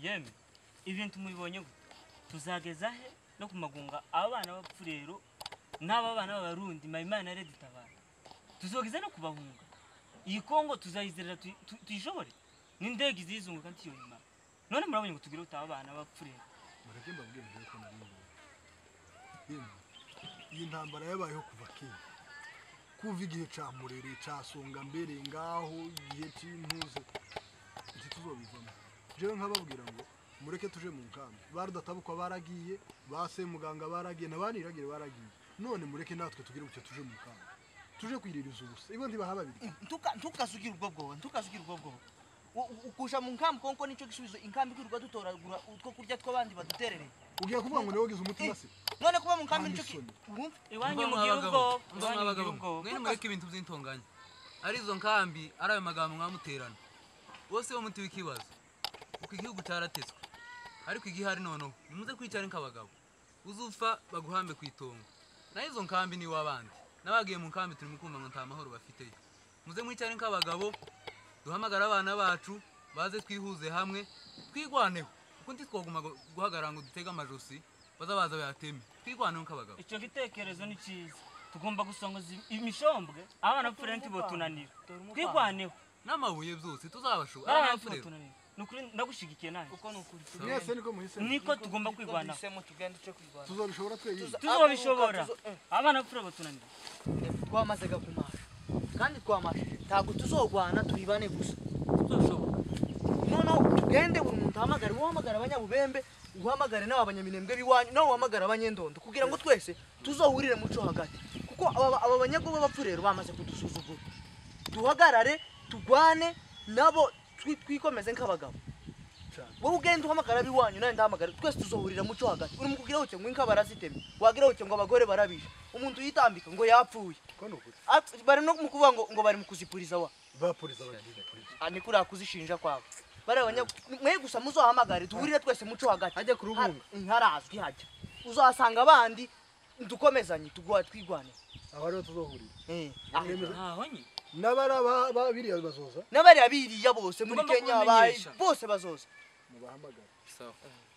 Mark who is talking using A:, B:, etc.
A: yeme ibintu mubibonye gute tuzageza he no ku magunga aba bana b'abapfurero n'aba bana b'abarundi mayimana redi tabara tuzogeza no kubahunga iyi kongo tuzayizerera tuyi- tu- tuyishobore n'indege izizunguka ntiyonyuma none murabonye ngo tugire utaba abana b'abapfurero
B: mureke mbabwire mbere ko nari ngomba yemwe iyi ntambara yabayeho kuva kera kuva igihe ca murere ca songa mbere ngaho igihe c'intuze iki tuzobivamo jewe nkababwira ngo mureke tuje mu nkambi barudatabukwa baragiye base muganga baragiye nabaniragire baragiye none mureke natwe tugire gutyo tuje mu nkambi tuje kwiririza ubusa ibo ntibaha babiri
C: Ntuka- ntukasukire ubwo bwoba ntukasukire ubwo bwoba U- u- ukusha mu nkambi konko nicyo gisubizo inkambi kwirirwa dutoragura utwo kurya tw'abandi baduterereye
B: ugiye kuvuga ngo niwe wagize umutima se
C: none kuba mu nkambi
B: Nta
C: nicyo ki-
B: n'isoni.
C: wumva
A: iwanyu
D: Mba
A: mugira
D: mwabagabo,
A: ubwoba
D: mba
A: iwanyu mugira
D: mwabagabo
A: ubwoba
D: mwene mureke ibintu by'intonganya ari izo nkambi ari ayo magambo mwamuterana bose bo muti w'ikibazo kuko igihugu cyaratetswe ariko igihari noneho nimuze kwicara nk'abagabo uzupfa baguhambe ku itongo naho izo nkambi ni w'abandi n'abagiye mu nkambi turi mu kumva ngo nta mahoro bafiteyo muze mwicare nk'abagabo duhamagare abana bacu baze twihuze hamwe twigwaneho kuko ntitwaguma gu- guhagarara ngo dutege amajosi baza baza bayateme twigwaneho nk'abagabo
A: icyo gitekerezo ni cyiza tugomba gusongoza imishambwe abana b'abapfurero ntibotunanira twigwaneho
D: n'amabuye byose tuzabashobora
A: abana
D: n'abapfurero
A: ntibotunanira ni ukuri ndagushigikiye nanjye
C: uko ni ukuri
B: mwese niko muhise
A: niko tugomba kwigwanaho
C: duhisemo tugende tuje kwirwanaho
B: tuzobishobora twenyine
C: Tuza-
A: tuzobishobora
C: Tuzo- eh.
A: abana b'abapfurero botunanira
C: twamaze gakumasha kandi twamashije ntabwo tuzogwana turi bane gusa
A: tuzobishobora
C: noneho tugende buri muntu ahamagare wowe uhamagara abanyabubembe uhamagare n'aba banyaminembwe b'iwanyu nawe uhamagare abanyendondo kugira ngo twese tuzohurire mu cyo hagati kuko aba aba banyago b'abapfurero bamaze kudusuzugura duhagarare tugwane nabo twi- twikomeze nk'abagabo wowe ugenda uhamagara ab'iwanyu nawe ndahamagara twese tuzohurira mu cyo hagati uri mu kugira ngo inka barazitemye wagira ngo abagore barabishe umuntu yitambika ngo yapfuye
B: ko ni ukuri
C: Ap- bari no mu kuvuga ngo ngo bari mu kuzipuriza wa
B: bapuriza bagiye polisi
C: Ah, ni kuriya kuzishinja kwabo bari abanya mwe gusa muzohamagare duhurire twese muco hagati
B: Hajya ku rubunga.
C: Ha- harazwi hajya uzahasanga abandi dukomezanye tuguha twigwane
B: aba ariho tuzohurira
C: Eh,
B: Mwemeza-
A: ntaho nye
B: n'abari aba- ba- biriya bazoza
C: n'abariya biriya bose muri
A: Tugomba
C: kenya bayi
A: kubamenyesha.
C: bose bazoza
B: mubahamagare
D: sawa